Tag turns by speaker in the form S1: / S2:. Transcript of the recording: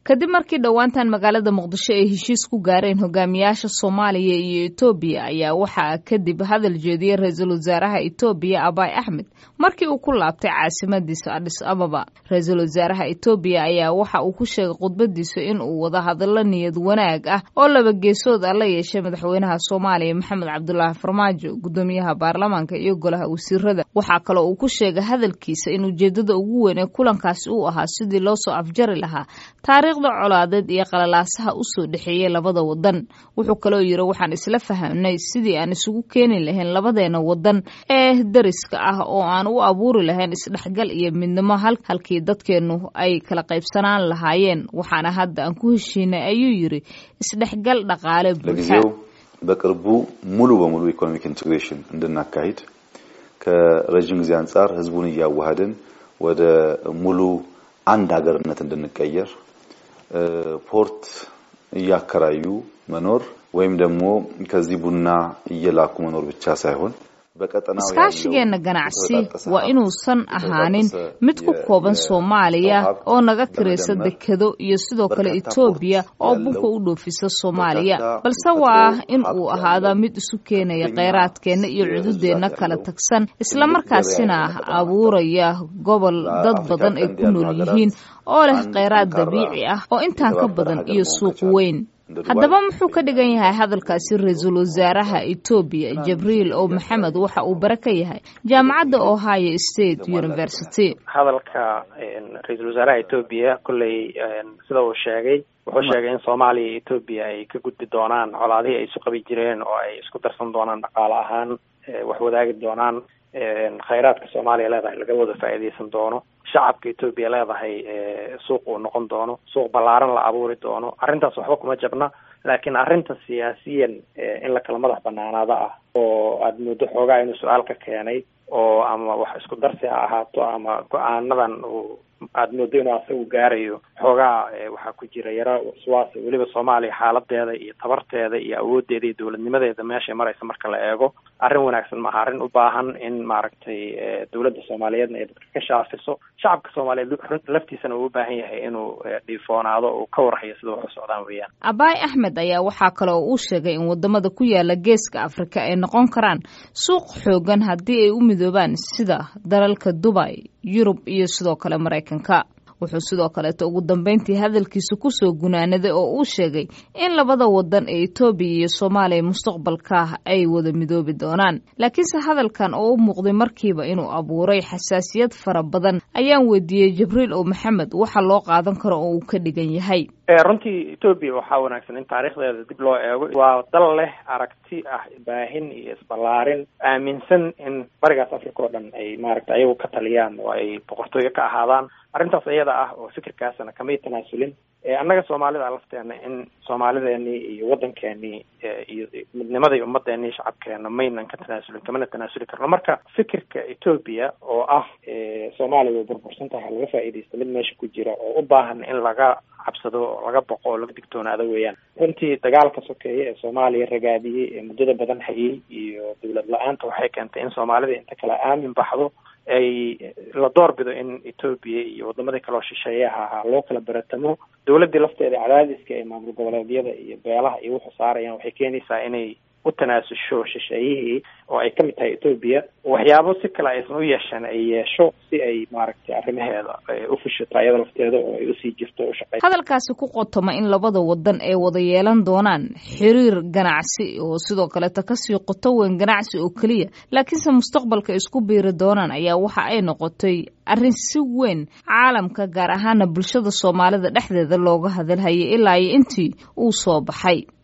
S1: kadib markii dhowaantan magaalada muqdisho ay heshiis ku gaareen hogaamiyaasha soomaaliya iyo etoobiya ayaa waxaa kadib hadal jeediyey ra-iisul wasaaraha etoobiya abay axmed markii uu ku laabtay caasimadiisa adhis ababa ra-iisul wasaaraha etoobiya ayaa waxa uu ku sheegay khudbadiisa in uu wada hadallo niyad wanaag ah oo laba geesood ah la yeeshay madaxweynaha soomaaliya maxamed cabdulaahi farmaajo gudoomiyaha baarlamaanka iyo golaha wasiirada waxaa kaloo uu ku sheegay hadalkiisa in ujeedada ugu weyn ee kulankaasi uu ahaa sidii loo soo afjari lahaa taariikhda colaadeed iyo qalalaasaha usoo dhexeeyey labada wadan wuxuu kaloo yiri waxaan isla fahamnay sidii aan isugu keeni lahayn labadeena wadan ee dariska ah oo aan u abuuri lahayn isdhexgal iyo midnimo halkii dadkeennu ay kala qaybsanaan lahaayeen waxaana hadda aan ku heshiinay ayuu yiri isdhexgal dhaqaale buuxa
S2: በቅርቡ ሙሉ በሙሉ ኢኮኖሚክ ኢንቴግሬሽን እንድናካሂድ ከረዥም ጊዜ አንጻር ህዝቡን እያዋሃድን ወደ ሙሉ አንድ ሀገርነት እንድንቀየር ፖርት እያከራዩ መኖር ወይም ደግሞ ከዚህ ቡና እየላኩ መኖር ብቻ ሳይሆን
S1: iskaashigeenna ganacsi waa inuusan ahaanin mid ku kooban soomaaliya oo naga kiraysa dekado iyo sidoo kale etoobiya oo bunka u dhoofisa soomaaliya balse waa in uu ahaadaa mid isu keenaya kheyraadkeenna iyo cududeenna kala tagsan islamarkaasina abuuraya gobol dad badan ay ku nool yihiin oo leh kheyraad dabiici ah oo intaan ka badan iyo suuq weyn haddaba muxuu ka dhigan yahay hadalkaasi ra-iisul wasaaraha etoobiya jibriil oo maxamed waxa uu bare ka yahay jaamacadda ohio state university
S3: hadalka ra-iisul wasaaraha etoobiya kolley sida uu sheegay wuxuu sheegay in soomaaliya iyo etoobiya ay ka gudbi doonaan colaadihii ay isu qabi jireen oo ay isku darsan doonaan dhaqaale ahaan wax wadaagi doonaan khayraadka soomaaliya leedahay laga wada faa'iidaysan doono shacabka etoobiya leedahay suuq uu noqon doono suuq ballaaran la abuuri doono arrintaas waxba kuma jabna laakiin arrinta siyaasiyan in la kala madax banaanaado ah oo aada muddo xoogaa inuu su-aal ka keenay oo ama wax isku darsi ha ahaato ama go-aanadan uu aada moodo inuu asagu gaarayo xoogaa waxaa ku jira yaro waswaas weliba soomaaliya xaaladeeda iyo tabarteeda iyo awoodeeda iyo dowladnimadeeda meeshay maraysa marka la eego arrin wanaagsan maaha arrin u baahan in maaragtay dowladda soomaaliyeedna ay dadka ka shaafiso shacabka soomaaliyeed laftiisana uu u baahan yahay inuu dhiifoonaado uu ka warhayo sida wax u socdaan weeyaan
S1: abaay axmed ayaa waxaa kale oo uu sheegay in wadamada ku yaala geeska afrika ay noqon karaan suuq xoogan haddii ay u midoobaan sida dalalka dubay yurub iyo sidoo kale maraykanka wuxuu sidoo kaleeto ugu dambeyntii hadalkiisa kusoo gunaanaday oo uu sheegay in labada wadan ee etoobiya iyo soomaaliya mustaqbalka ay wada midoobi doonaan laakiinse hadalkan oo u muuqday markiiba inuu abuuray xasaasiyad fara badan ayaan weydiiyey jibriil oo maxamed waxa loo qaadan karo oo uu ka dhigan yahay
S3: runtii etoobiya waxaa wanaagsan in taariikhdeeda dib loo eego waa dal leh aragti ah baahin iyo isballaarin aaminsan in barigaas africa oo dhan ay maaragta ayagu ka taliyaan oo ay boqortooyo ka ahaadaan arrintaas iyada ah oo fikirkaasna kamay tanaasulin annaga soomaalida lafteena in soomaalideenii iyo waddankeenii iyo midnimadii ummadeenii shacabkeena maynan ka tanaasulin kamana tanaasuli karno marka fikirka etoobiya oo ah soomaaliya way burbursan tahay laga faa'iidaysta mid meesha ku jira oo u baahan in laga cabsado oo laga boqo oo laga digtoonaado weeyaan runtii dagaalka sokeeye ee soomaaliya ragaadiyey ee muddada badan hayay iyo dowlad la-aanta waxay keentay in soomaalida inta kale aamin baxdo ay la doorbido in etoobiya iyo wadamadii kaloo shisheeyaha ahaa loo kala baratamo dowladdii lafteeda cadaadiska ee maamul goboleedyada iyo beelaha iyo wuxuu saarayaan waxay keenaysaa inay u tanaasusho shisheeyihii oo ay kamid tahay etoobiya waxyaabo si kale aysan u yeeshan ay yeesho si ay maaragtay arrimaheeda u fushato ayada lafteeda oo ay usii jirto o ushaqey
S1: hadalkaasi ku qotoma in labada wadan ay wada yeelan doonaan xiriir ganacsi oo sidoo kaleeta kasii qoto weyn ganacsi oo keliya laakiinse mustaqbalka isku biiri doonaan ayaa waxa ay noqotay arrin si weyn caalamka gaar ahaana bulshada soomaalida dhexdeeda looga hadalhayay ilaa iyo intii uu soo baxay